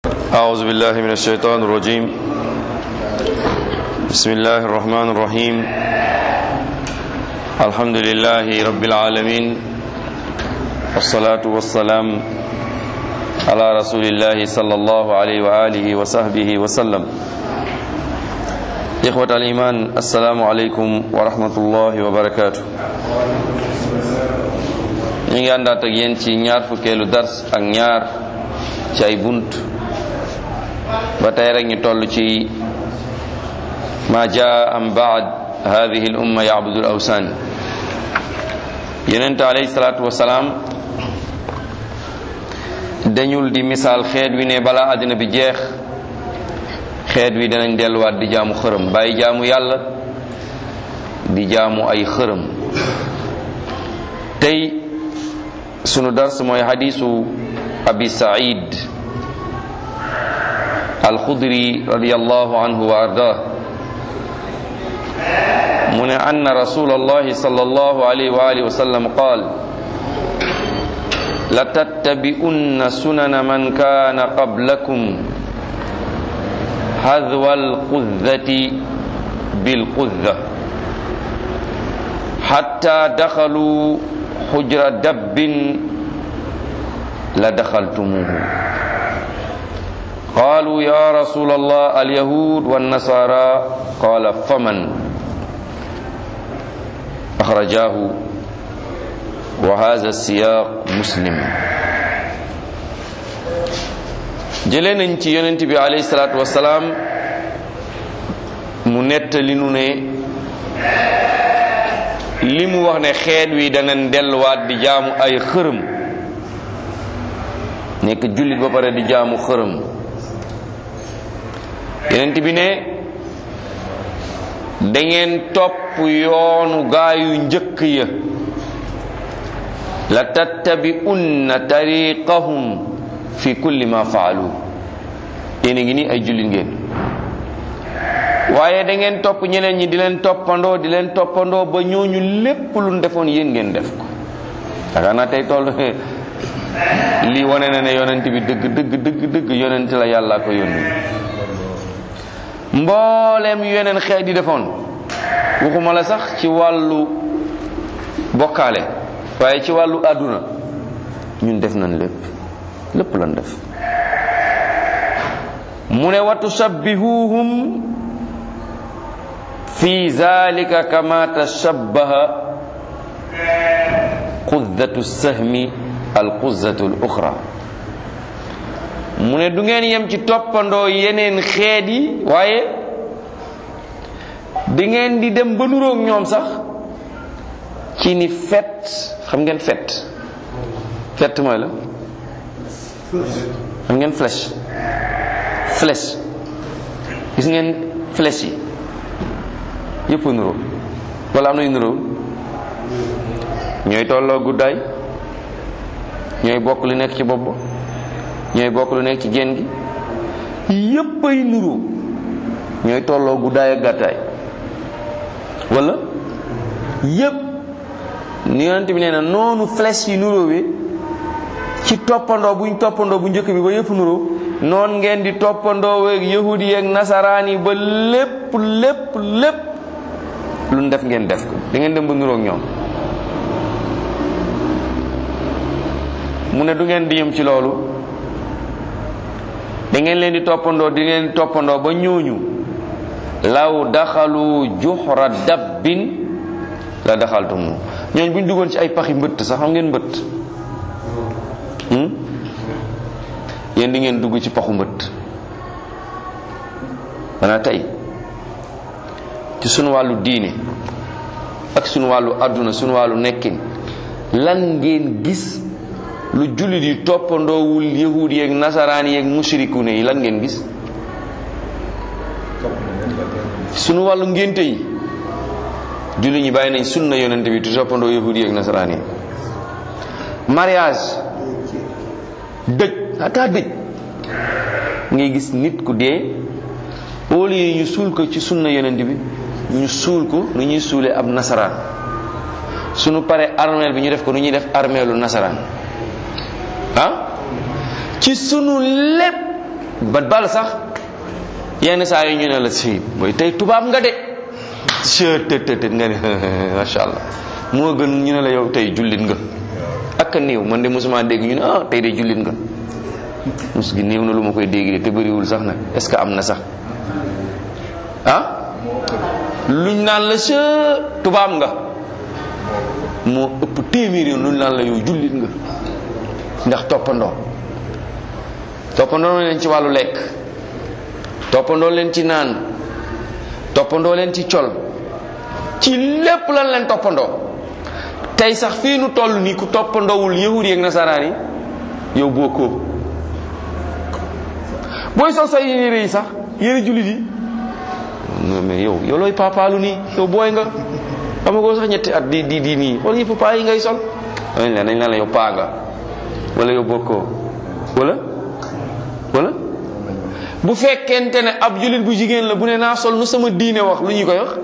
أعوذ بالله من الشيطان الرجيم بسم الله الرحمن الرحيم الحمد لله رب العالمين والصلاة والسلام على رسول الله صلى الله عليه وآله وصحبه وسلم إخوة الإيمان السلام عليكم ورحمة الله وبركاته ñu ngi àndaat ak yéen ci ñaar fukkeelu dars ak ñaar ci ay bunt ba tey rek ñu toll ci ma jaa am baad hadihi l umma yacbudu l awsaan yonente alayhi salaatu wasalaam dañul di misaal xeet wi ne balaa àddina bi jeex xeet wi danañ delluwaat di jaamu xërëm bàyyi jaamu yàlla di jaamu ay xërëm tey sunu dars mooy xadiisu abi said alxudri radiallahu anhu wa ardah mu ne anna rasul allahi sal allahu alayhi wa alihi wa sallam qaal latattabi'unna sunana man kana qablakum hadwa alqudzati bilqudza hatta dakhalu xujra dabbin la daxaltumuhu qaalu ya rasul allah alyahud wannasara qaala faman axrajahu wa hada siyaq muslim jëlee nañ ci yonent bi alayhi salaatu wasalaam mu nettali nu ne li mu wax ne xeet wi danañ delluwaat di jaamu ay xërëm nekk jullit ba pare di jaamu xërëm yenent bi ne da ngeen topp yoonu gaayu njëkk ya la tattabi'unna tariqahum fi kulli ma faalu yéen a ngi nii ay jullit ngeen waaye da ngeen topp ñeneen ñi di leen toppandoo di leen toppandoo ba ñooñu lépp lu defoon yéen ngeen def ko yaakaar naa tey toll lii wane na ne yonent bi dëgg dëgg dëgg dëgg yonent la yàlla ko yónni mbooleem yeneen xeet yi defoon waxuma la sax ci wàllu bokkaale waaye ci wàllu àdduna ñun def nañ lépp lépp lan def mu ne wa tushabbihuhum fi zalika kama tashabbaha quddatu sahmi al quzzatu al uxra mu ne du ngeen yem ci toppandoo yeneen xeet yi waaye di ngeen di dem ba nuroog ñoom sax ci ni fet xam ngeen fet fet mooy la xam ngeen flèche flèche gis ngeen flèche yi yëpp nuroo wala am na yu nuroo ñooy tolloo guddaay ñooy bokk lu nekk ci bopp ba ñooy bokk lu nekk ci génn gi yëpp ay nuroo ñooy tolloo guddaay ak gàttaay wala yëpp ni yonent bi nee na noonu flèche yi nuroowee ci toppandoo buñ toppandoo bu njëkk bi ba yëpp nuroo noon ngeen di toppandoo weeg yahudi yeeg nasaraan yi ba lépp lépp lépp lu ñu def ngeen def ko da ngeen dem ba nuroog ñoom mu ne du ngeen di yëm ci loolu da ngeen leen di toppandoo di ngeen di toppandoo ba ñooñu law daxalu juxra dabbin la daxaltumu ñooñ bu ñu duggoon ci ay paxi mbëtt sax xam ngeen mbëtt yéen di ngeen dugg ci paxu mbëtt maanaam tey ci sunu wàllu diine ak sunu wàllu àdduna sunu wàllu nekkin lan ngeen gis lu jullit yi toppandoowul yahud yeeg nasaraan yeeg mushrikune yi lan ngeen gis sunu wàllu ngénte yi jullit ñi bàyyi nañ sunna yonente bi tu toppandoo yahud yeeg nasaraan yi mariage dëj ata dëj ngay gis nit ku dee au lieu ñu suul ko ci sunna yonent bi ñu suul ko nu ñuy suulee ab nasaraan suñu paree armeel bi ñu def ko nu ñuy def armeelu nasaraan ah ci sunu lépp ba bal sax yenn saa yi ñu ne la si mooy tey tubaab nga de të të të nga ne macha allah moo gën ñu ne la yow tey jullit nga ak a néew man de mosuma dégg ñu ne ah tey de jullit nga mos gi néew na lu ma koy dégg de te bëriwul sax nag est ce que am na sax ah luñ naan la sa tubaab nga moo ëpp téeméer yoon luñ naan la yow jullit nga ndax toppandoo toppandoo leen ci wàllu lekk toppandoo leen ci naan toppandoo leen ci col ci lépp lan leen toppandoo tey sax fii nu toll nii ku toppandoowul yahudi ak nasaraan yi yow bokkoo booy sol say yére yi sax yére jullit yi non mais yow yow looy papaalu nii yow booy nga amagoo sax ñetti at di di di nii wala yëpp paa yi ngay sol dañ la dañ la yow paa nga wala yow bokkoo wala wala bu fekkente ne ab jullit bu jigéen la bu ne naa sol nu sama diine wax lu ñu koy wax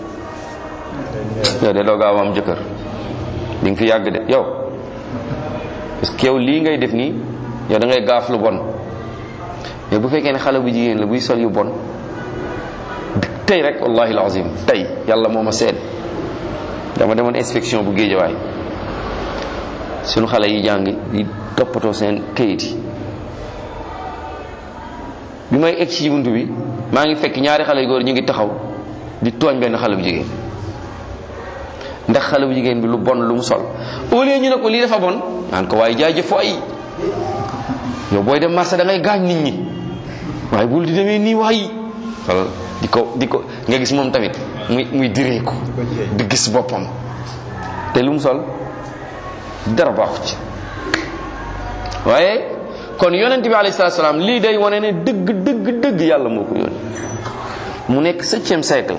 yow de doo gaaw am jëkkër di nga fi yàgg de yow parce que yow lii ngay def nii yow da ngay gaaf lu bon mais bu fekkee ne xale bu jigéen la buy sol yu bon tey rek wallahi alazim tey yàlla moo ma seet dama demoon inspection bu géejawaay suñu xale yi jàng di toppatoo seen kayit yi bi may egg ci buntu bi maa ngi fekk ñaari xale yu góor ñu ngi taxaw di tooñ benn xale bu jigéen ndax xale bu jigéen bi lu bon lu mu sol au lieu ñu ne ko lii dafa bon naan ko waaye jaajëf waay yow booy dem marché da ngay gaañ nit ñi waaye bul di demee nii waay wala di ko di ko nga gis moom tamit muy muy direeku di gis boppam te lu mu sol dara baaxu ci waaye kon yonent bi alayhi salaatu salaam lii day wane ne dëgg dëgg dëgg yàlla moo ko yónni mu nekk septième siècle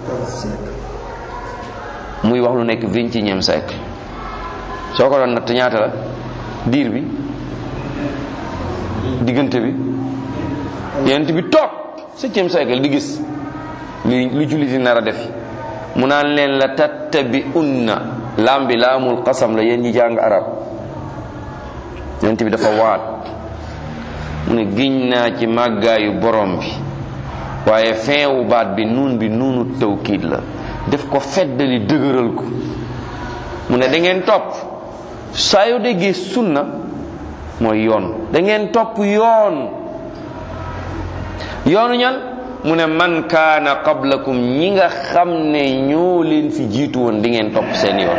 muy wax lu nekk vingt et unième siècle soo ko doon natt ñaata la diir bi diggante bi yonent bi toog septième siècle di gis lu lu jullit di nar a def mu naan leen la tattabi unna laam bi laamul qasam la yéen ñi jàng arab yonent bi dafa waat mu ne giñ naa ci màggaayu borom bi waaye feewu baat bi nuun bi nuunu tawkiid la def ko feddali dëgëral ko mu ne da ngeen topp saa yoo déggee sunna mooy yoon da ngeen topp yoon yoonu ñan mu ne man kaana qablakum ñi nga xam ne ñoo leen fi jiitu woon di ngeen topp seen yoon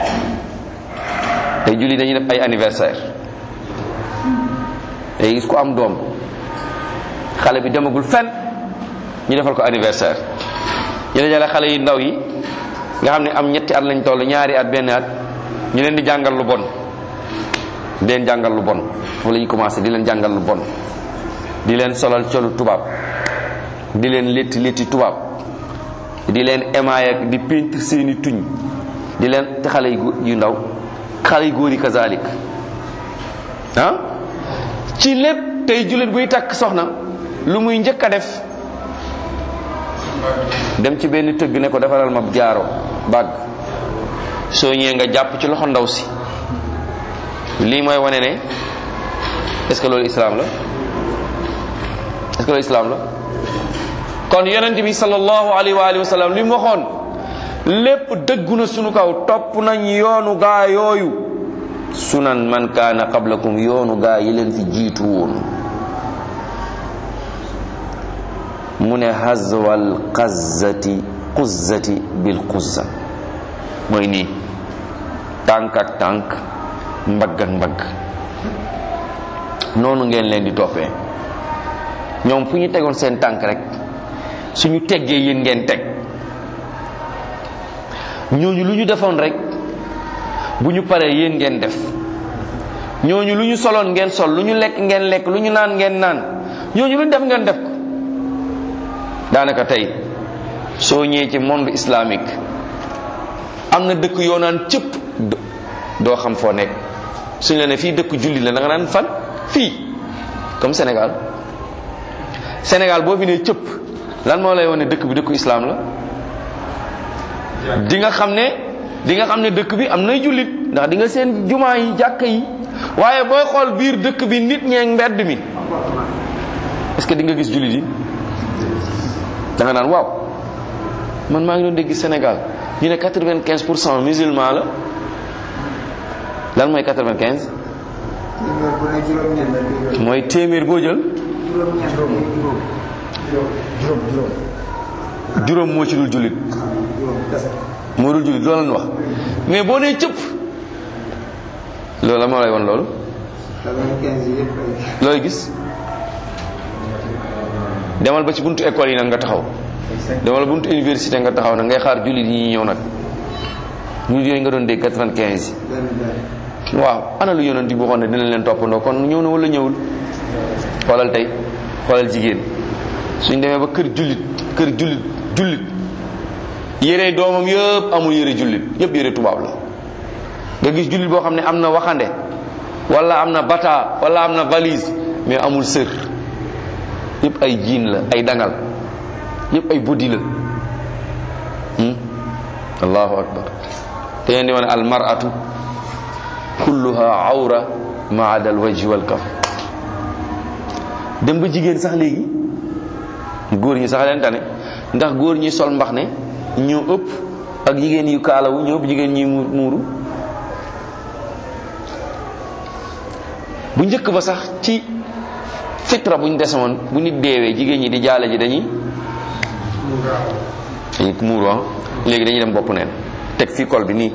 tey julli dañuy def ay anniversaire day gis ko am doom xale bi demagul fen ñu defal ko anniversaire ñu dajale xale yu ndaw yi nga xam ne am ñetti at lañ toll ñaari at benn at ñu leen di jàngal lu bon di leen jàngal lu bon foofu la ñu commencé di leen jàngal lu bon di leen solal colu tubaab di leen létti létti tubaab di leen émaay ak di peintre seeni tuñ di leen te xale yu ndaw xale yu góor yi kazalik ah ci lépp tey jullit buy takk soxna lu muy njëkk a def dem ci benn tëgg ne ko defaral ma jaaro bàgg soo ñëwee nga jàpp ci loxo ndaw si lii mooy wane ne est-ce que loolu islam la est-ce que loolu islam la kon yonent bi sallallahu alayhi wa alihi wa sallam li mu waxoon lépp dëggu na sunu kaw topp nañ yoonu gaa yooyu sunan man kaana qablakum yoonu gaa yi leen fi jiitu woon mu ne hazwal qazzati quzzati bil quzza mooy nii tànk ak tànk mbagg ak mbagg noonu ngeen leen di toppee ñoom fu ñu tegoon seen tànk rek suñu teggee yéen ngeen teg ñooñu lu ñu defoon rek bu ñu paree yéen ngeen def ñooñu lu ñu soloon ngeen sol lu ñu lekk ngeen lekk lu ñu naan ngeen naan ñooñu lu ñu def ngeen def ko daanaka tey soo ñëwee ci monde islamique am na dëkk yoo naan cëpp doo xam foo nekk suñ la ne fii dëkk julli la da nga naan fan fii comme Sénégal Sénégal boo fi nee cëpp lan moo lay wane dëkk bi dëkku islam la di nga xam ne di nga xam ne dëkk bi am nay jullit ndax di nga seen jumaa yi jàkka yi waaye booy xool biir dëkk bi nit ñeeg mbedd mi est-ce que di nga gis jullit yi da nga naan waaw man maa ngi doon dégg Sénégal ñu ne quatre-vingt-quinze pour cent musulman la lan mooy quatre-vingt-quinze mooy téeméer boo jël juróom moo ci dul jullit moo dul jullit loolu la wax mais boo nee cëpp loolu la moo lay won loolu looy gis demal ba ci buntu école yi nag nga taxaw demal buntu université nga taxaw nag ngay xaar jullit yi ñëw nag jullit yooyu nga doon dégg quatre-vingt-quinze yi waaw ana lu yonent bi waxoon ne dinañ leen toppandoo kon ñëw na wala ñëwul xoolal tey xoolal jigéen suñ demee ba kër jullit kër jullit jullit yére doomam yëpp amul yére jullit yëpp yére tubaab la nga gis jullit boo xam ne am na waxande wala am na bata wala am na valise mais amul sër yëpp ay jiin la ay dangal yëpp ay bodi la allahu akbar te ngeen di wane al mar'atu kulluha awra ma ada al wajhi wal kaf dem ba jigéen sax léegi góor ñi sax leen tane ndax góor ñi sol mbax ne ñoo ëpp ak jigéen yu kaalawu ñoo ëpp jigéen ñi muuru bu njëkk ba sax ci fitra buñ desewoon bu nit deewee jigéen ñi di jaale ji dañuy dañuy muuru ah léegi dañuy dem bopp neen teg fii kol bi nii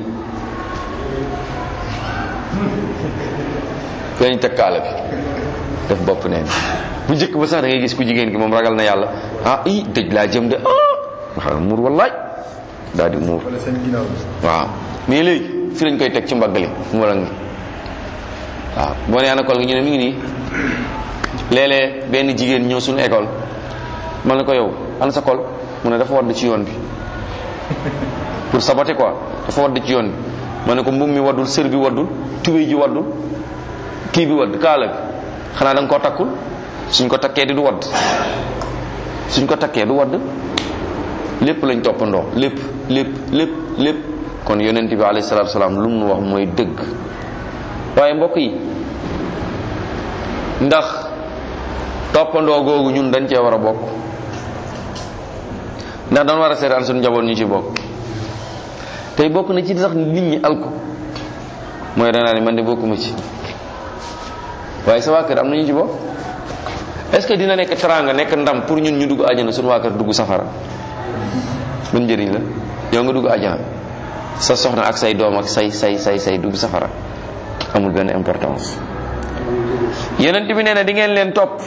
dañuy teg kaala bi def bopp neen bu njëkk ba sax da ngay gis ku jigéen gi moom ragal na yàlla ah i dëj laa jëm de ah nga xam ne muur wallaay daal di muur waaw mais léegi fi lañ koy teg ci mbagg li mu wala ngi waaw boo nee ana kol gi ñu ne mi ngi nii léeg-léeg benn jigéen ñëw suñu école man la ko yow ana sa kol mu ne dafa wadd ci yoon bi pour saboter quoi dafa wadd ci yoon bi ma ne ko mbubb mi waddul sër bi waddul tubéy ji waddul kii bi wadd kaala bi xanaa da nga koo takkul suñ ko takkee di du wadd suñ ko takkee du wadd lépp lañ toppandoo lépp lépp lépp lépp kon yonent bi alayhi salaatu salaam lu mu wax mooy dëgg waaye mbokk yi ndax toppandoo googu ñun dañ cee war a bokk ndax dañ war a seetaan suñu njaboot ñu ci bokk tey bokk na ci sax nit ñi alku mooy danaa ne man de bokkuma ci waaye sa waa kër am na ñu ci bokk est-ce que dina nekk teraanga nekk ndam pour ñun ñu dugg àjjana suñu waa kër dugg safara ban njëriñ la yow nga dugg àjjana sa soxna ak say doom ak say say say say dugg safara amul benn importance yonent bi nee na di ngeen leen topp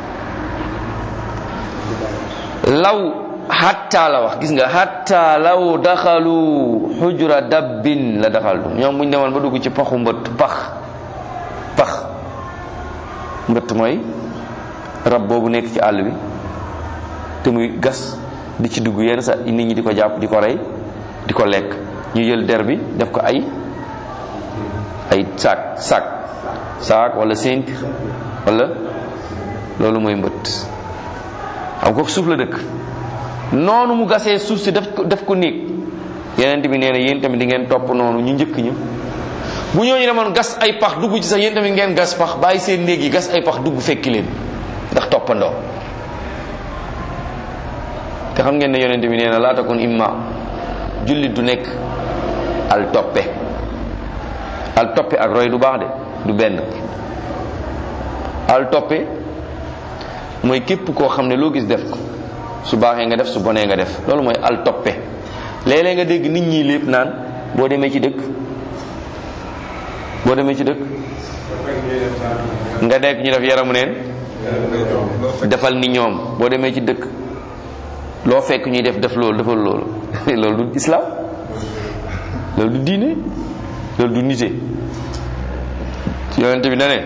law hatta la wax gis nga hatta law daxalu xujura dabbin la daxaltu ñoom buñ demoon ba dugg ci paxu mbëtt pax pax mbëtt mooy rab boobu nekk ci àll bi te muy gas di ci dugg yenn sa nit ñi di ko jàpp di ko rey di ko lekk ñu jël der bi def ko ay ay saak saak saak wala sént wala loolu mooy mbëtt xam ko suuf la dëkk noonu mu gasee suuf si def ko def ko néeg yeneen bi nee na yéen tamit di ngeen topp noonu ñu njëkk ñu bu ñooñu demoon gas ay pax dugg ci sax yéen tamit ngeen gas pax bàyyi seen néeg yi gas ay pax dugg fekki leen ndax toppandoo te xam ngeen ne yonent bi nee na laa takun imma jullit du nekk al toppe al toppe ak roy du baax de du benn al toppe mooy képp koo xam ne loo gis def ko su baaxee nga def su bonee nga def loolu mooy al toppe léeg-léeg nga dégg nit ñi lépp naan boo demee ci dëkk boo demee ci dëkk nga dekk ñu def yaramu neen defal ni ñoom boo demee ci dëkk loo fekk ñuy def def loolu defal loolu loolu du islam loolu du diine loolu du nite yonente bi na ne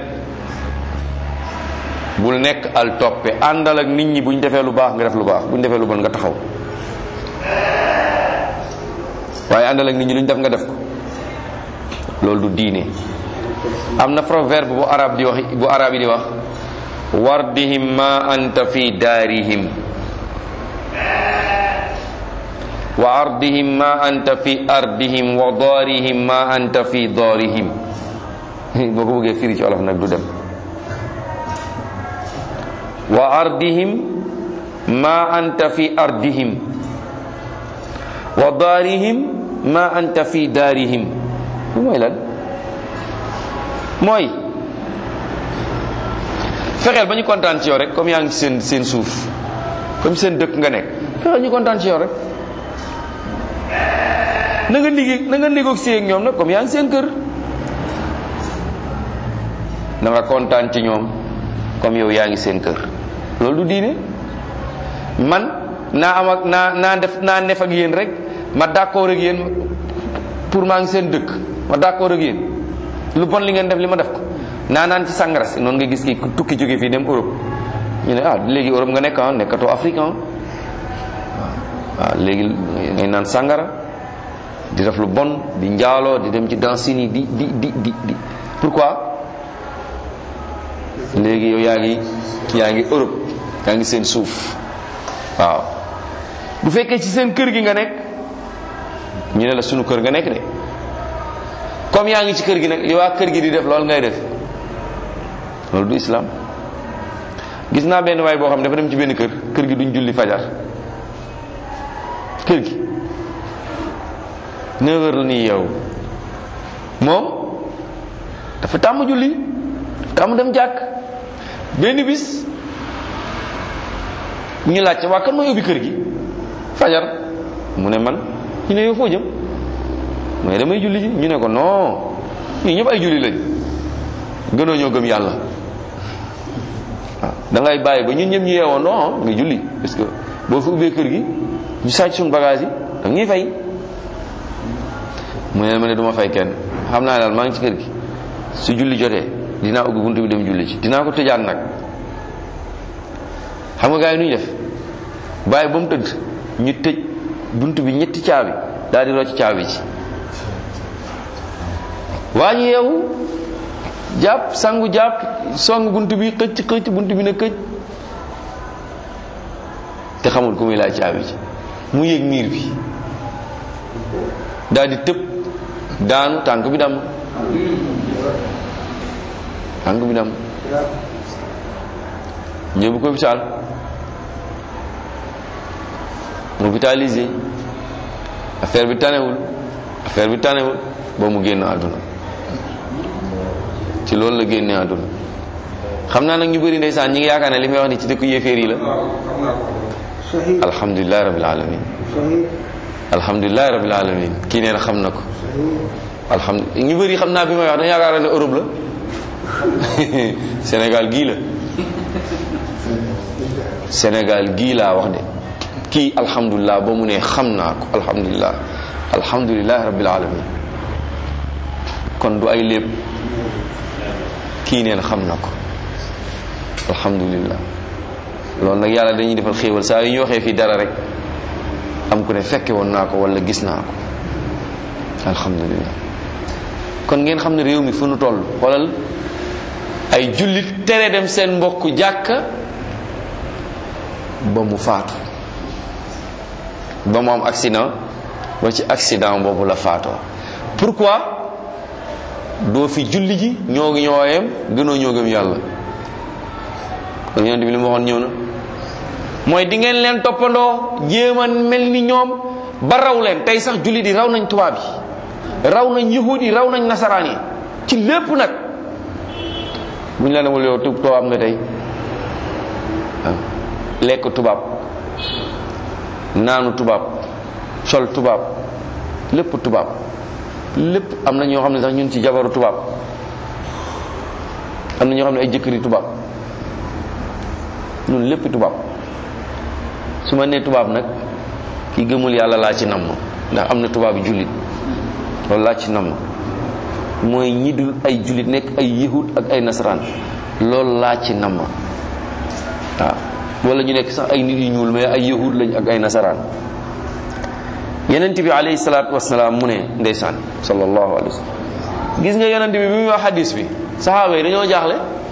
bul nekk al toppe àndal ak nit ñi buñ defee lu baax nga def lu baax buñ defee lu bon nga taxaw waaye àndal ak nit ñi luñ def nga def ko loolu du diine am na proverbe bu arab di wax bu arab yi di wax wardihim ma anta fi daarihim wa ardihim ma anta fi ardihim wa daarihim ma anta fi daarihim boo ko bëggee firi ci olof nag du dem wa ardihim ma anta fi ardihim wa daarihim ma anta fi daarihim lu mooy lan mooy fexeel ba ñu kontaan ci yow rek comme yaa ngi ci seen seen suuf comme seen dëkk nga nekk fexeel ñu kontaan ci yow rek na nga liggéey na nga négocier ak ñoom nag comme yaa ngi seen kër na nga kontaan ci ñoom comme yow yaa ngi seen kër loolu du diine man naa am ak naa naa def naa nef ak yéen rek ma d'accord ak yéen pour maa ngi seen dëkk ma d'accord ak yéen lu bon li ngeen def li ma def ko naa naan ci sangara si noonu nga gis ki tukki jóge fii dem Europe ñu ne ah léegi Europe nga nekk ah nekkatoo Afrique ah waaw léegi ngay naan sangara di def lu bon di njaaloo di dem ci dansine yi di di di di di pourquoi léegi yow yaa ngi yaa ngi Europe yaa ngi seen suuf waaw bu fekkee ci seen kër gi nga nekk ñu ne la sunu kër nga nekk de comme yaa ngi ci kër gi nag li waa kër gi di def loolu ngay def loolu du islam gis naa benn waay boo xam ne dafa dem ci benn kër kër gi duñ julli fajar kër gi 9 heures la nii yow moom dafa tàmm julli dafa tàmm dem jàkk benn bis ñu laajte waa kan mooy ubbi kër gi fajar mu ne man ñu ne yow foo jëm mu ne damay julli ji ñu ne ko non ñii ñëpp ay julli lañ gënoo ñoo gëm yàlla waaw da ngay bàyyi ba ñun ñëpp ñu yeewoo non nga julli parce que boo fi ubbee kër gi ñu sàcc suñu bagage yi da ñuy fay mu ne ma ne du ma fay kenn xam naa daal maa ngi ci kër gi su julli jotee dinaa ubbi buntu bi dem julli ci dinaa ko tëjaat nag xam nga gars yi nu ñu def bàyyi ba mu tëdd ñu tëj buntu bi ñetti caabi daal di rocc caabi ci waa ñu yeewu jàpp sangu jàpp song bunt bi xëcc xëcc bunt bi na këj te xamul ku muy laaj caabi ci mu yëg miir bi daal di tëb daanu tànk bi dam tànk bi dam ñëw ko hôpital hôpitalisé affaire bi tanewul affaire bi tanewul ba mu génn àdduna ci loolu la génne àdduna xam naa nag ñu bëri ndeysaan ñi ngi yaakaar ne li may wax ni ci dëkku yéeféer yi la alhamdulilahi rabil alamin alhamdulilahi rabil alamin kii nee na xam na ko alhamdulilah ñu bëri xam naa bi may wax dañu yaakaar ne Europe la Sénégal gii la Sénégal gii laa wax de kii alhamdulilah ba mu ne xam naa ko alhamdulilah alhamdulilahi rabil alamin kon du ay lépp kii neen xam na ko alhamdulillah loolu nag yàlla dañuy defal xéewal saa yu ñu waxee fii dara rek am ku ne fekke woon naa ko wala gis naa ko alhamdulillah kon ngeen xam ne réew mi fu nu toll xoolal ay jullit tere dem seen mbokk jàkka ba mu faatu ba mu am accident ba ci accident boobu la faatoo pourquoi doo fi julli ji ñoo ngi ñooyem gënoo ñoo gëm yàlla kon yonent bi li mu waxoon ñëw na mooy di ngeen leen toppandoo jéem a mel ni ñoom ba raw leen tey sax julli di raw nañ tubaab yi raw nañ yahud yi raw nañ nasaraan yi ci lépp nag bu ñu la newul yow tub tubaab nga tey waaw lekk tubaab naanu tubaab sol tubaab lépp tubaab lépp am na ñoo xam ne sax ñun ci jabaru tubaab am na ñoo xam ne ay jëkkëri tubaab ñun lépp tubaab su ma nee tubaab nag ki gëmul yàlla laa ci namm ndax am na tubaab yu jullit loolu laa ci namm mooy ñi dul ay jullit nekk ay yahud ak ay nasaraan loolu laa ci namm waaw wala ñu nekk sax ay nit yu ñuul mais ay yahud lañ ak ay nasaraan yonent bi alayhi salaatu wasalaam mu ne ndeysaan sallallahu alayhi wa sallam gis nga yonent bi bi muy wax hadis bi saxaaba yi dañoo jaaxle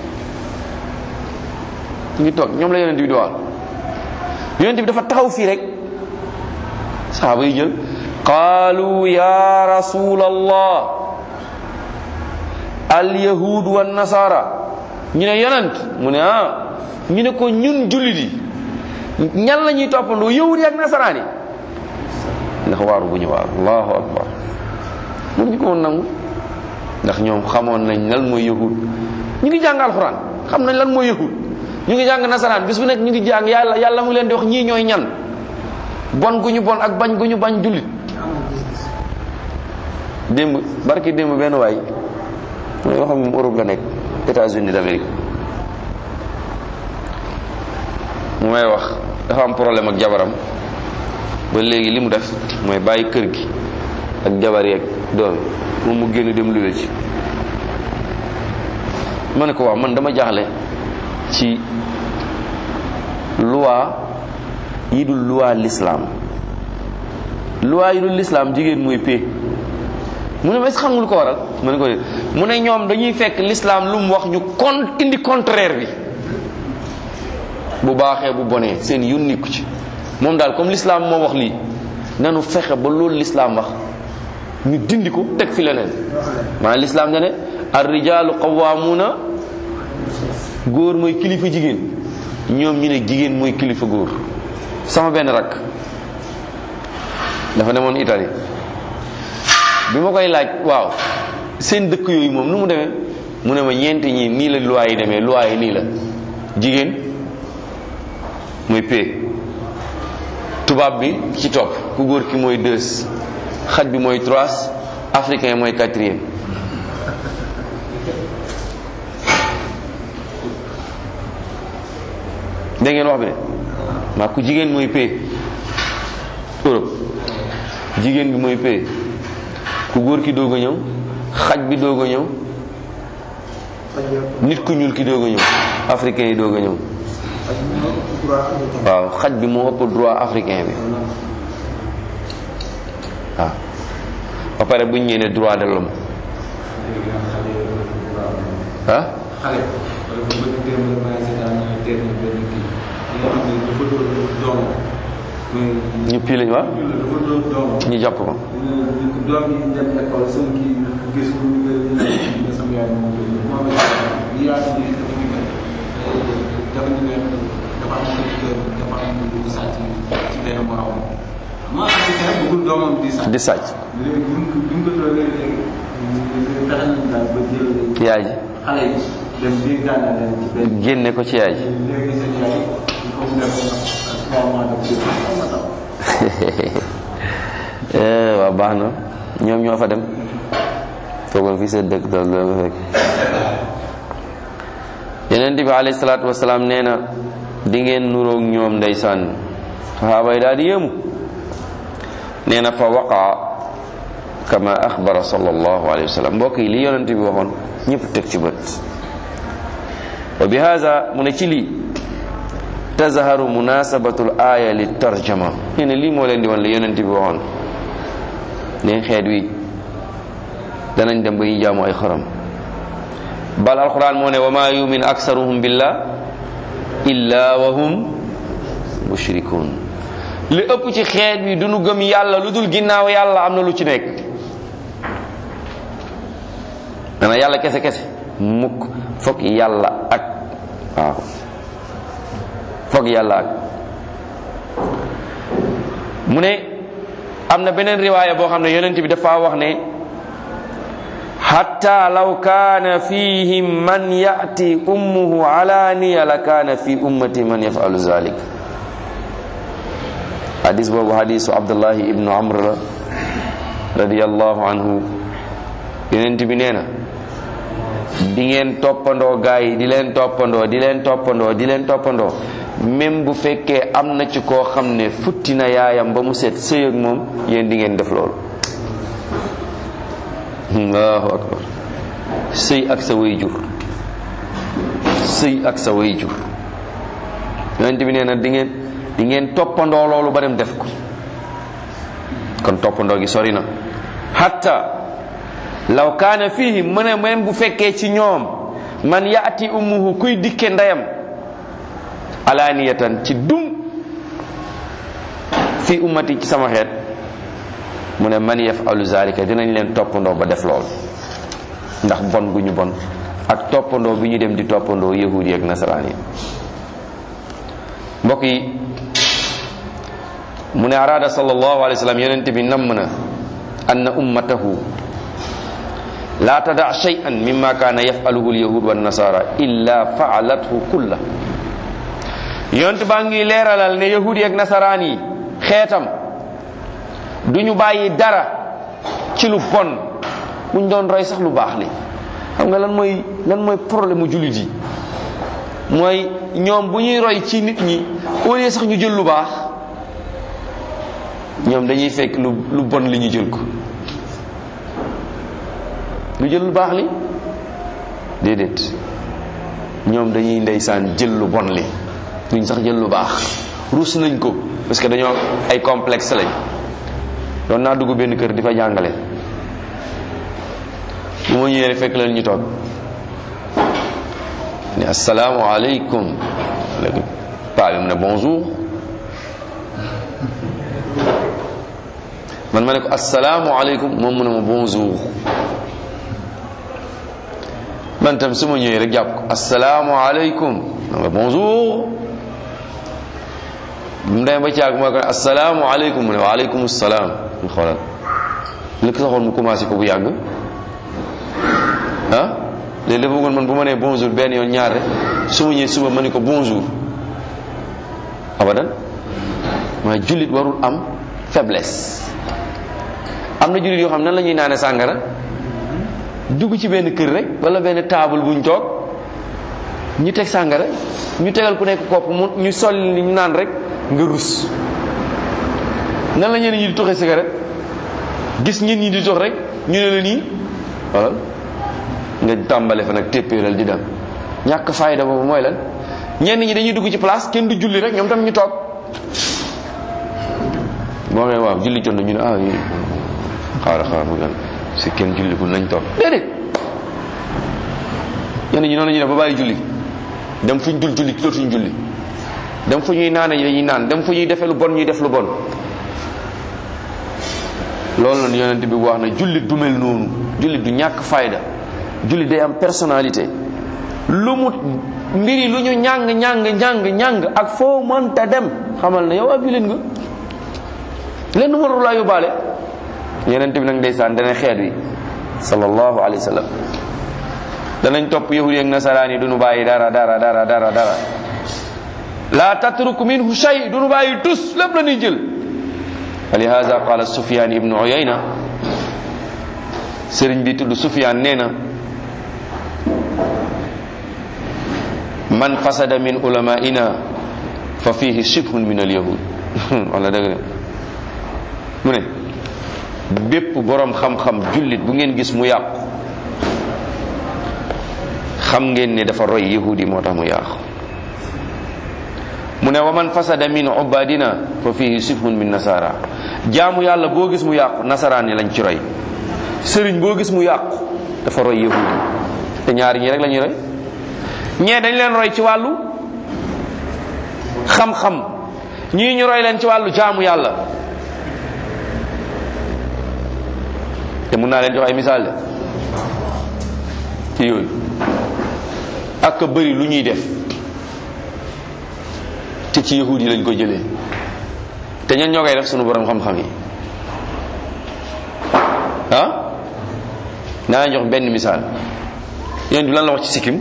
ñu ngi toog ñoom la yonent bi di wax yonent bi dafa taxaw fii rek saxaaba yi jël qaalu ya rasul allah al yahud wa nasara ñu ne yonent mu ne ah ñu ne ko ñun jullit yi ñan la ñuy toppandoo yahud yi ak nasaraan yi ndax waaru bu ñu waaru allahu akbar mun ñu ko woon nangu ndax ñoom xamoon nañ lan mooy yahud ñu ngi jàng alxuraan xam nañ lan mooy yahud ñu ngi jàng nasaraan bis bu nekk ñu ngi jàng yàlla yàlla mu leen di wax ñii ñooy ñan bon gu ñu bon ak bañ gu ñu bañ jullit démb barki démb benn waay mooy yoo xam ne Europe la nekk États-Unis d'Amérique mu may wax dafa am problème ak jabaram ba léegi li mu def mooy bàyyi kër gi ak jabar yeeg doom moom mu génn dem luwe ci ma ne ko waaw man dama jaaxle ci loi yi dul loi l'islam loi yi dul l'islam jigéen mooy pee mu ne ma est-ce xam nga lu ko waral ma ne ko mu ne ñoom dañuy fekk l'islam lu mu wax ñu kon indi contraire bi bu baaxee bu bonee seen yónni ko ci moom daal comme l'islam moo wax lii nanu fexe ba loolu l'islam wax ñu dindi ko teg fi leneen maanaam l'islam da ne ar rijaalu qawwaamuuna góor mooy kilifa jigéen ñoom ñu ne jigéen mooy kilifa góor sama benn rakk dafa demoon Italie bi ma koy laaj waaw seen dëkk yooyu moom nu mu demee mu ne ma ñeenti ñi nii la loi yi demee loi yi nii la jigéen mooy p tubaab bi ci topp ku góor ki mooy deux xaj bi mooy trois africain mooy quatrième dégg ngeen wax bi de maa ku jigéen mooy p Europe jigéen bi mooy p ku góor ki doog a ñëw xaj bi doog a ñëw nit ku ñuul ki doog a ñëw africain yi doog a ñëw waaw xaj bi moo ëpp droit africain bi waaw ba pare bu ñu ñëwee ne droit de l'homme ah xale wala bu bëgg démb la maa seetaan naa teel na benn kii nga xam ne dafa doon doom mais ñu pii lañ waa dafa doon doom ñu jàpp ko doom yi dem école sama kii gis ko ñu nga sama yaay moom moom yi yaa ni dafa ñu dafa ñu ne dafa am dafa am lu sàcc ci benn morom ma africain bëggul doomam di sàcc di sàcc léegi buñ ko buñ ko doonee léegi fexe nañ daal ba jël yaay ji xale yi dem biir gànnaar leen ci benn génne ko ci yaay ji léegi seen yaay il faut mu def ak trois mois de plus ma taw Eh, waaw baax na ñoom ñoo fa dem toogoon fii seen dëkk daal loolu fekk yeneen bi alayhi salaatu wasalaam nee na di ngeen nuroog ñoom ndeysaan saxaaba yi daal di yéemu nee na fa waqa kama axbara sallallahu alayhi wa sallam mbokk yi li yonent bi waxoon ñëpp teg ci bët wa bi haza mu ne ci lii tazharu munasabatu l aya li tarjama nee na lii moo leen di wan la yonent bi waxoon ne xeet wi danañ dem ba ñu jaamu ay xorom bal alquran moo ne wa ma yumin aksaruhum billah illa wa hum mushrikun li ëpp ci xeet wi du nu gëm yàlla lu dul ginnaaw yàlla am na lu ci nekk dana yàlla kese kese mukk foog yàlla ak waaw foog yàlla ak mu ne am na beneen riwaaya boo xam ne yonent bi dafa wax ne hatta law kaana fihim man yati ummuhu alaniya la kaana fi ummati man yafalu zalik hadis boobu hadisu abdullahi ibnu amr la radiallahu anhu yonent bi nee na di ngeen toppandoo gaa yi di leen toppandoo di leen toppandoo di leen toppandoo même bu fekkee am na ci koo xam ne futti na yaayam ba mu set sëy ak moom yéen di ngeen def loolu allahu akbar sëy ak sa way jur sëy ak sa way jur yonent bi nee na di ngeen di ngeen toppandoo loolu ba dem def ko kon toppandoo gi sori na hatta law kaana fihi mu ne même bu fekkee ci ñoom man yaati ummuhu kuy dikke ndeyam alaaniyatan ci dum fi ummati ci sama xeet mu ne man yafalu zalika dinañ leen toppandoo ba def lool ndax bon gu ñu bon ak toppandoo bi ñu dem di toppandoo yahudi ak nasaraan yi mbokk yi mu ne araada sallallahu alayhi wa sallam yonente bi namm na anna ummatahu la tada shay'an mimma kaana yafaluhu alyahud wa nasara illa faalathu kulla yonent baa ngi leeralal ne yahudi ak nasaraan yi xeetam duñu bàyyi dara ci lu bon buñ doon roy sax lu baax li xam nga lan mooy lan mooy problème mu jullit yi mooy ñoom bu ñuy roy ci nit ñi au lieu sax ñu jël lu baax ñoom dañuy fekk lu lu bon li ñu jël ko lu jël lu baax li déedéet ñoom dañuy ndeysaan jël lu bon li duñ sax jël lu baax ruus nañ ko parce que dañoo ay complexe lañ doon naa dugg benn kër di fa jàngale bu ma ñëwee fekk leen ñu toog ne asalaamaaleykum léegi paa bi mu ne bonjour man ma ne ko asalaamaaleykum moom mu ne ma bonjour man tam su ma ñëwee rek jàpp ko asalaamaaleykum ma ne bonjour mu demee ba caag mooy ko ne asalaamaaleykum mu ne waaleykum salaam mu xoolal li ko saxoon mu commencé ko bu yàgg ah léegi dafa bëggoon man bu ma nee bonjour benn yoon ñaar rek su ma ñëwee suba ma ne ko bonjour abadan waaye jullit warul am faiblesse am na jullit yoo xam nan la ñuy naane sàngara dugg ci benn kër rek wala benn table buñ toog ñu teg sàngara ñu tegal ku nekk kopp mu ñu sol ni ñu naan rek nga rus nan la ñeneen ñi di toxee cigarette gis ñen ñi di tox rek ñu ne la nii wala nga tàmbale fa nag téppéeral di dem ñàkk fayda boobu mooy lan ñenn ñi dañuy dugg ci place kenn du julli rek ñoom tam ñu toog moo ne waaw julli jot na ñu ne ah yi xaaral xaaral mu gan si kenn jullikul nañ toog déedéet ñenn ñi noonu la ñuy def ba bàyyi julli dem fu ñu dul julli dootuñ julli dem fu ñuy naane dañuy naan dem fu ñuy defee lu bon ñuy def lu bon loolu la yonent bi wax na jullit du mel noonu jullit du ñàkk fayda jullit day am personnalité lu mu mbiri lu ñu ñàng ñàng ñàng ñàng ak foo mënta dem xamal na yow ab jullit nga lenn warul laa yóbbaale yonent bi nag ndeysaan dana xeet wi sallallahu alayhi wa sallam danañ topp yahudi ak nasaraan yi duñu bàyyi dara dara dara dara dara la tatruk minhu shay duñu bàyyi tus lépp la ñuy jël ولهذا قال سفيان ابن عيينة سرين بي تود سفيان نينا من فسد من علمائنا ففيه شبه من اليهود ولا دغ mu ne bépp borom xam-xam jullit bu ngeen gis mu yàqu xam ngeen ne dafa roy yahudi moo tax mu yàqu mu ne wa man fasada min ubadina fa fihi sifhun min nasara jaamu yàlla boo gis mu yàqu nasaraan yi lañ ci roy sëriñ boo gis mu yàqu dafa roy yahudi te ñaari ñi rek la ñuy roy ñee dañ leen roy ci wàllu xam-xam ñii ñu roy leen ci wàllu jaamu yàlla te mun naa leen jox ay misaal de ci yooyu ak a bëri lu ñuy def te ci yahud yi lañ ko jëlee te ñan ñoo koy def sunu borom xam-xam yi ah naa jox benn misaal yéen du lan la wax ci sikkim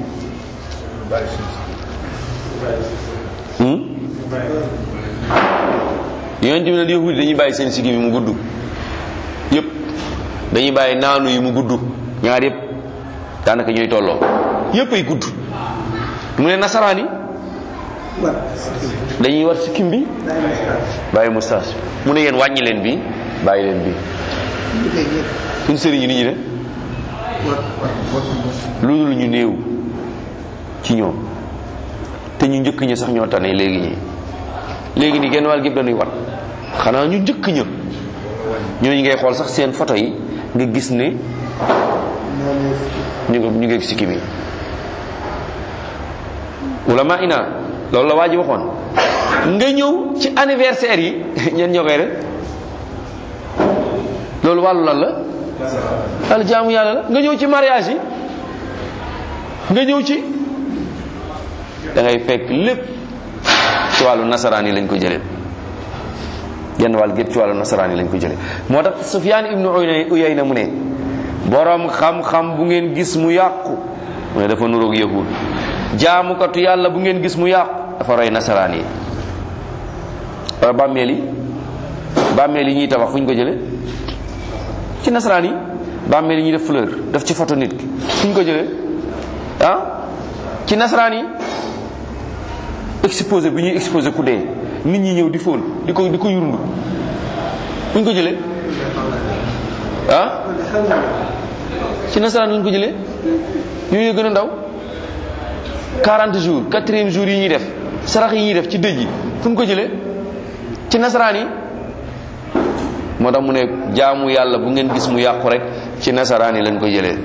yéen tamit yahud yi dañuy bàyyi seen sikkim yi mu gudd yépp dañuy bàyyi naanu yi mu gudd ñaar yépp daanaka ñooy tolloo yépp ay gudd mu ne nasaraan yi dañuy war sikkim bi bàyyi moustache mu ne yéen wàññi leen bi bàyyi leen bi suñ sëriñ yi ni ñu ne loolu ñu néew ci ñoom te ñu njëkk ñi sax ñoo tane léegi ñi léegi nii genn wàll gépp dañuy wat xanaa ñu njëkk ña ñooñu ngay xool sax seen photo yi nga gis ne ñu ngi ñu ngi sikkim yi ulama ina loolu la waa ji waxoon nga ñëw ci anniversaire yi ñeen ñoo koy def loolu wàllu lan la al jaamu yàlla la nga ñëw ci mariage yi nga ñëw ci da ngay fekk lépp ci wàllu nasaraan yi lañ ko jëlee genn wàll gépp ci wàllu nasaraan yi lañ ko jëlee moo tax Sufyaan ibnu Uyayna mu ne borom xam-xam bu ngeen gis mu yàqu mu ne dafa nuroog yahud jaamukatu yàlla bu ngeen gis mu yàqu dafa roy nasaraan yi wala bàmmeel yi bàmmeel yi ñuy tabax fu ñu ko jëlee ci nasaraan yi bàmmeel yi ñuy def fleur def ci photo nit ki fu ñu ko jëlee ah ci nasaraan yi exposé bi ñuy exposé ku dee nit ñi ñëw di fóon di ko di ko yurundu fu ñu ko jëlee ah ci nasaraan lañ ko jëlee yooyu gën a ndaw 40 jours quatrième jour yi ñuy def sarax yi ñuy def ci dëj yi fu ñu ko jëlee ci nasaraan yi moo tax mu ne jaamu yàlla bu ngeen gis mu yàqu rek ci nasaraan yi lañ ko jëlee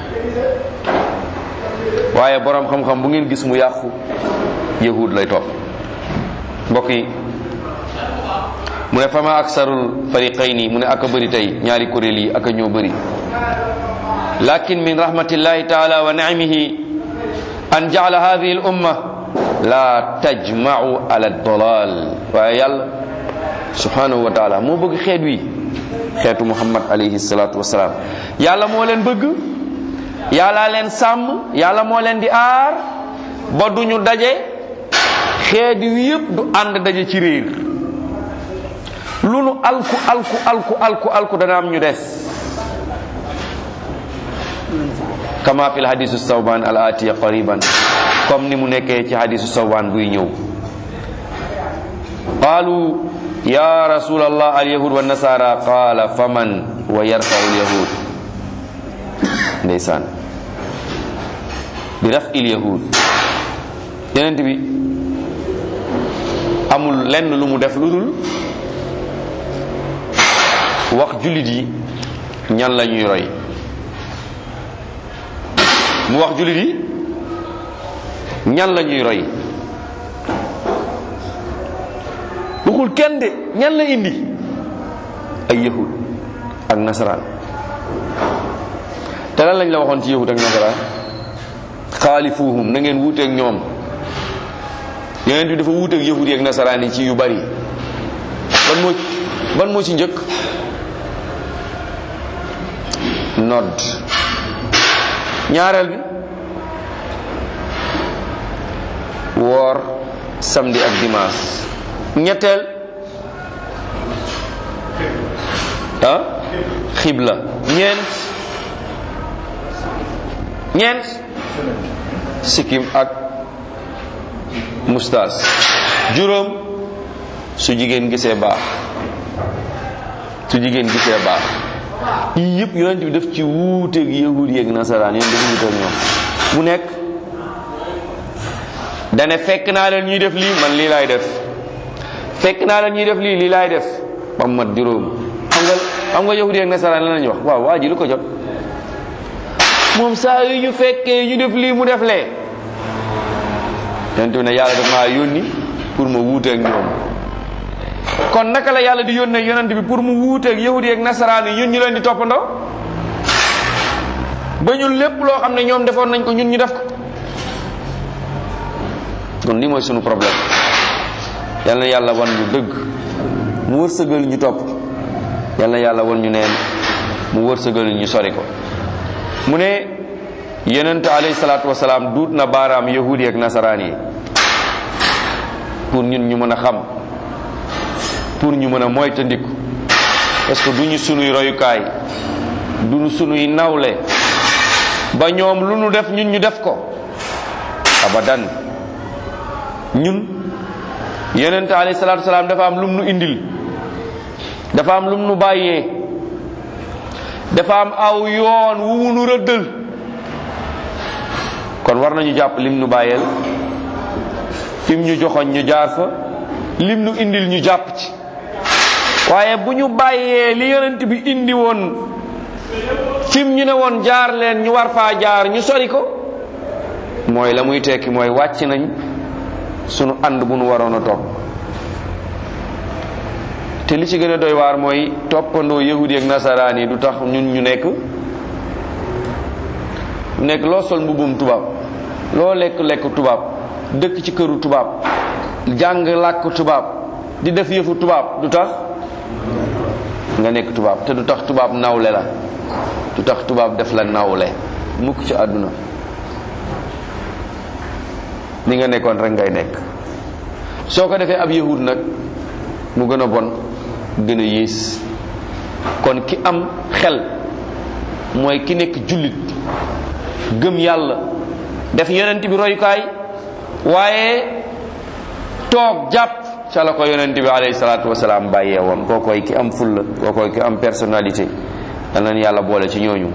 waaye borom xam-xam bu ngeen gis mu yàqu yahud lay topp mbokk yi mu ne fama aksarul fariqayni mu ne aka bëri tey ñaari kuréel yi aka ñoo bëri lakin min rahmatillahi taala wa naimihi an jaala hadihi al umma la tajmau ala dalal waaye yàlla subhanahu wa taala moo bëgg xeet wi xeetu muhammad alayhi salatu wasalaam yàlla moo leen bëgg yàlla leen sàmm yàlla moo leen di aar ba duñu daje xeet wi yëpp du ànd daje ci réer lu nu alku alku alku alku alku dana am ñu des kama fi hadisu sawban al atiya qariban comme ni mu nekkee ci hadisu sawban buy ñëw qalu ya rasul allah al yahud wa nasara qala faman wa yarfau al yahud ndeysaan bi raf il yahud yenent bi amul lenn lu mu def lu dul wax jullit yi ñan la ñuy roy mu wax jullit yi ñan la ñuy roy waxul kenn de ñan la indi ay yahud ak nasaraan te lan lañ la waxoon ci yahud ak nasaraan xaalifuhum na ngeen wuuteeg ñoom yeneen bi dafa wuuteeg yahud yi ak nasaraan yi ci yu bari ban moo ban moo ci njëkk nodd ñaareel bi woor samedi ak dimanche ñetteel ah xibla ñeent ñeent sikkim ak mustaas juróom su jigéen gisee baax su jigéen gisee baax yii yëpp yonent bi daf ci wuuteeg yahud yeeg nasaraan yéen dafa wuuteeg ñoom mu nekk dane fekk naa leen ñuy def lii man lii laay def fekk naa leen ñuy def lii lii laay def ba mu mat juróom xam nga xam nga yahud yeeg nasaraan la lañu wax waaw waa ji lu ko jot moom saa yu ñu fekkee ñu def lii mu def lee yonent bi ne yàlla daf maa yónni pour ma wuuteeg ñoom kon naka la yàlla di yónnee yonent bi pour mu wuuteeg yahudi ak nasaraan yi ñun ñu leen di toppandoo ba ñun lépp loo xam ne ñoom defoon nañ ko ñun ñu def ko kon lii mooy sunu problème yal na yàlla wan ñu dëgg mu wërsëgal ñu topp yal na yàlla wan ñu neen mu wërsëgal ñu sori ko mu ne yonent alayhi salaatu wasalaam duut na baaraam yahudi ak nasaraan yi pour ñun ñu mën a xam pour ñu mën a moytandiku parce que du ñu sunuy royukaay du ñu sunuy nawle ba ñoom lu nu def ñun ñu def ko abadan ñun yonent alayhi salaatu wasalaam dafa am lum nu indil dafa am lum nu bàyyee dafa am aw yoon wu nu rëddal kon war nañu jàpp lim nu bàyyeel fim ñu joxoñ ñu jaar fa lim nu indil ñu jàpp ci waaye bu ñu bàyyee li yonent bi indi woon fim ñu ne woon jaar leen ñu war faa jaar ñu sori ko mooy la muy tekki mooy wàcc nañ sunu ànd bu nu waroon a topp te li ci gën a doy waar mooy toppandoo yahudi ak nasaraan yi du tax ñun ñu nekk nekk loo sol mbubum tubaab loo lekk lekk tubaab dëkk ci këru tubaab jàng làkk tubaab di def yëfu tubaab du tax nga nekk tubaab te du tax tubaab nawle la du tax tubaab def la nawle mukk ci àdduna ni nga nekkoon rek ngay nekk soo ko defee ab yahud nag mu gën a bon gën a yées kon ki am xel mooy ki nekk jullit gëm yàlla def yonent bi royukaay waaye toog jàpp ca la ko yonent bi alayhi salaatu wasalaam bàyyee woon kookoy ki am fulla kookoy ki am personnalité dal nañ yàlla boole ci ñooñu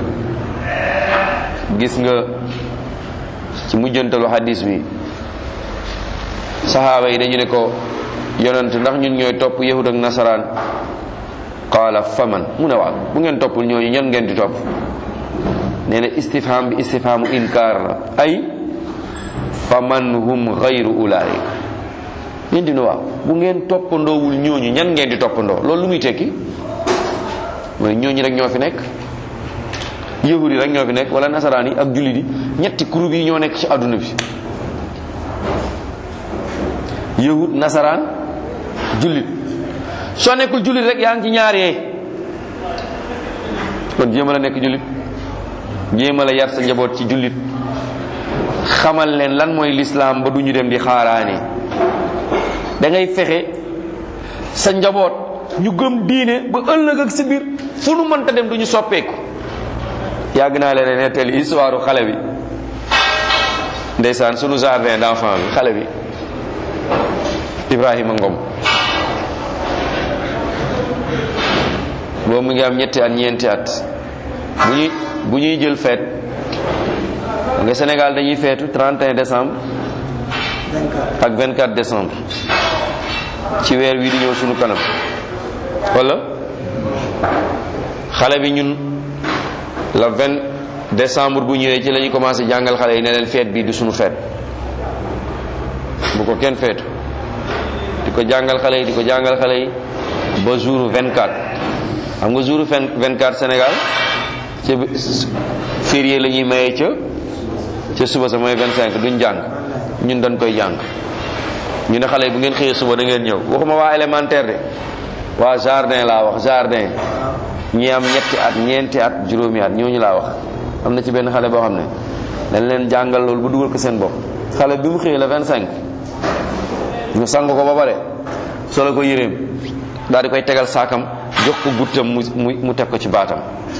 gis nga ci mujjantalu hadis bi saxaaba yi dañu ne ko yonent ndax ñun ñooy topp yahud ak nasaraan qaala faman mu ne waaw bu ngeen toppul ñooñu ñan ngeen di topp nee na istifham bi istifhamu inkaar la ay faman hum gayru ulaik ñun di ne waaw bu ngeen toppandoowul ñooñu ñan ngeen di toppandoo loolu lu muy tekki mooy ñooñu rek ñoo fi nekk yahud yi rek ñoo fi nekk wala nasaraan yi ak jullit yi ñetti groupe yi ñoo nekk ci àdduna bi yahud nasaraan jullit soo nekkul jullit rek yaa ngi ci ñaar yee kon jéem a la nekk jullit jéem a la yar sa njaboot ci jullit xamal leen lan mooy lislaam ba du ñu dem di xaaraani da ngay fexe sa njaboot ñu gëm diine ba ëllëg ak si biir fu nu mënta dem du ñu soppeeku yàgg naa leen nettali histoire xale bi ndeysaan sunu jardin d'enfant bi xale bi Ibrahima Ngom boobu mu ngi am ñetti at ñeenti at bu ñuy bu ñuy jël feet nga Sénégal dañuy feetu 31 décembre ak 24 décembre ci weer wi di ñëw sunu kanam wala xale bi ñun la 20 décembre bu ñëwee ci la ñu commencé jàngal xale yi ne leen feet bi du sunu feet bu ko kenn feetu di ko jàngal xale yi di ko jàngal xale yi ba jour 24 xam nga jour 24 Sénégal ca férié la ñuy mayee ca ca suba sa mooy 25 duñ jàng ñun dañ koy jàng ñu ne xale yi bu ngeen xëyee suba da ngeen ñëw waxuma waa élémentaire de waa jardin laa wax jardin ñi am ñetti at ñeenti at juróomi at ñooñu laa wax am na ci benn xale boo xam ne dañ leen jàngal loolu ba dugal ko seen bopp xale bi mu xëyee la 25 ñu sang ko ba pare solo ko yéreem daal di koy tegal saakam jox ko guttam mu mu mu teg ko ci baatam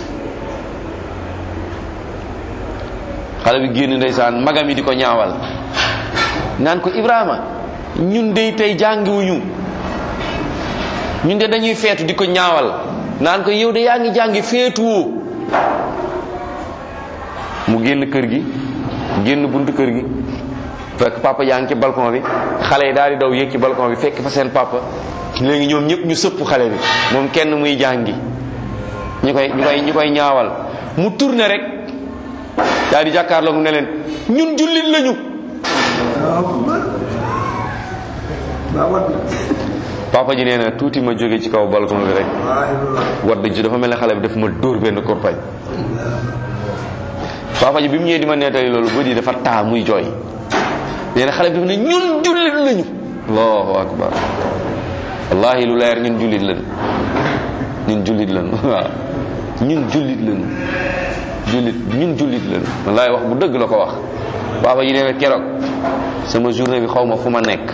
xale bi génn ndeysaan magam yi di ko ñaawal naan ko Ibrahima ñun dey tey jàngiwuñu ñun de dañuy feetu di ko ñaawal naan ko yow de yaa ngi jàngi feetuwoo mu génn kër gi génn buntu kër gi fekk papa yaa ngi ci balcon bi xale yi daal di daw yéeg ci balcon bi fekk fa seen papa léegi ñoom ñëpp ñu sëpp xale bi moom kenn muy jàngi ñu koy ñu koy ñu koy ñaawal mu tourné rek daal di jàkkaarloog ne leen ñun jullit lañu papa ji nee na tuuti ma jóge ci kaw balcon bi rek wadd ji dafa mel ne xale bi daf ma dóor benn korpañ papa ji bi mu ñëwee di ma nettali loolu bët yi dafa taa muy jooy nee na xale bi dafa ne ñun jullit lañu allahu akbar wallahi lu leer ñun jullit lañu ñun jullit lañu waaw ñun jullit lañu jullit ñun jullit lañu wallahi wax bu dëgg la ko wax papa ji nee na keroog sama journée bi xaw ma fu ma nekk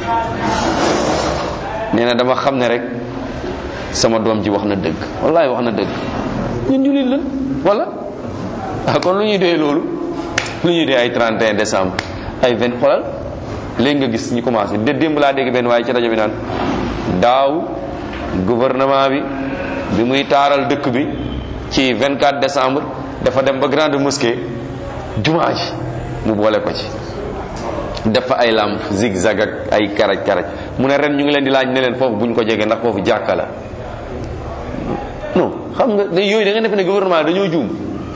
nee na dama xam ne rek sama doom ji wax na dëgg wallahi wax na dëgg ñun jullit lañu wala ah kon lu ñuy dee loolu lu ñuy dee ay 31 décembre ay 20 xoolal léegi nga gis ñu commencé de démb laa dégg benn waaye ci rajo bi naan daaw gouvernement bi bi muy taaral dëkk bi ci 24 décembre dafa dem ba grande mosquée jumaa ji mu boole ko ci def fa ay lamp zigzag ak ay karaj karaj mu ne ren ñu ngi leen di laaj ne leen foofu buñ ko jege ndax foofu jàkka la non xam nga da yooyu da nga defe ne gouvernement dañoo juum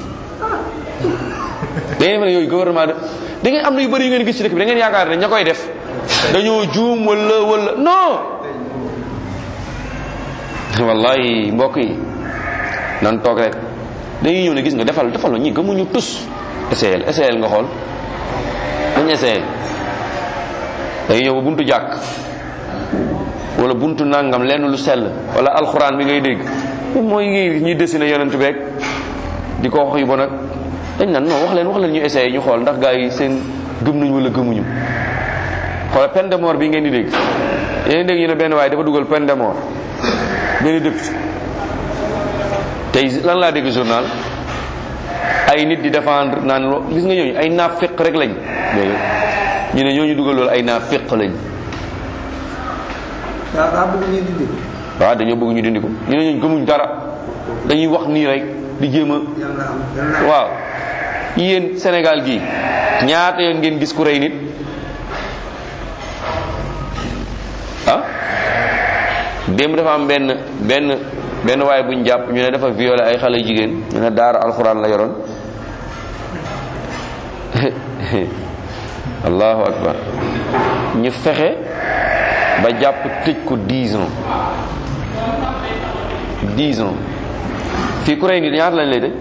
da ngeen defe ne yooyu gouvernement da da ngeen am na yu bëri yu ngeen gis ci dëkk bi da ngeen yaakaar ne ña koy def dañoo juum wala wala non wallahi mbokk yi nan toog rek dañuy ñëw ne gis nga defal defal ñi gëmuñu tus essayel essayel nga xool dañ essayel day ñëw ba buntu jàkk wala buntu nangam lenn lu sell wala alxuraan bi ngay dégg mooy ngi ñuy dessiné yonent beeg di ko wax yu bon ak dañ naan non wax leen wax leen ñu essayé ñu xool ndax gaa yi seen gëm nañu wala gëmuñu xoola peine de mort bi ngeen di dégg yéen dégg ñu ne benn waaye dafa dugal peine de mort benn député tey lan laa dégg journal ay nit di défendre naan lo gis nga ñooñu ay naafiq rek lañ dégg ñu ne ñooñu dugal loolu ay naafiq lañ daa daa bëgg ngeen dindi waaw dañoo bëgg ñu dindi ko ñu ne ñooñu gëmuñ dara dañuy wax nii rek di jéem a yàlla am yàlla waaw yéen Sénégal gii ñaata yoon ngeen gis ku rey nit ah démb dafa am benn benn benn waaye buñ jàpp ñu ne dafa violé ay xale jigéen ñu ne daara alxuraan la yoroon allahu akbar ñu fexe ba jàpp tëj ko 10 ans 10 ans fii ku rey nit ñaata lañ lay tëj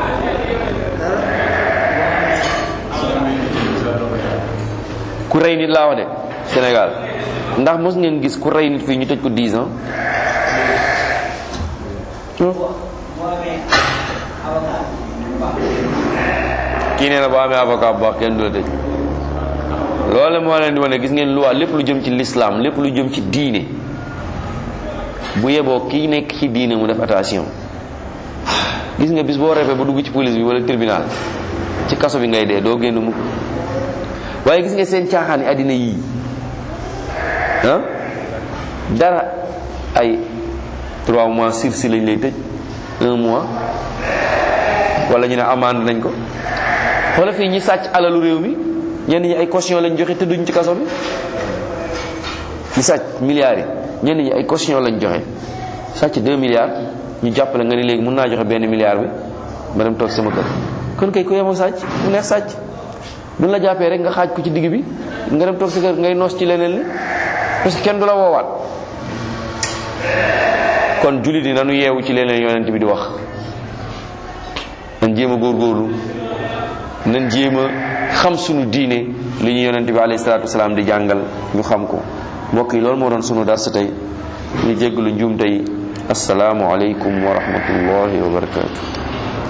ku rey nit laa wax de Sénégal ndax mos ngeen gis ku rey nit fii ñu tëj ko 10 ans kii nee na boo amee avocat bu baax kenn du la tëj loolu moo leen di wane gis ngeen loi lépp lu jëm ci l'islam lépp lu jëm ci diine bu yeboo kii nekk ci diine mu def attention gis nga bis boo refee ba dugg ci police bi wala tribunal ci kaso bi ngay dee doo génn mukk waaye gis nga seen caaxaan yi àddina yii ah dara ay trois mois sursis lañ lay tëj un mois wala ñu ne amende nañ ko xoola fii ñi sàcc alalu réew mi ñenn ñi ay caution lañ joxe te duñ ci kaso bi ñi sàcc milliards yi ñenn ñi ay caution lañ joxe sàcc 2 milliards ñu jàppale nga ni léegi mun naa joxe benn milliard bi ma dem toog sama kër kon kay ku yemoo sàcc mu neex sàcc buñ la jàppee rek nga xaaj ko ci digg bi nga dem toog sa kër ngay noos ci leneen li parce que kenn du la woowaat kon jullit yi nanu yeewu ci leneen yonent bi di wax nañ jéem a góorgóorlu nañ jéem a xam sunu diine li ñu yonent bi alayhi salaatu wasalaam di jàngal ñu xam ko mbokk yi loolu moo doon sunu dars tey ñu jéggalu njuum tey asalaamu aleykum wa rahmatullahi wa barakatu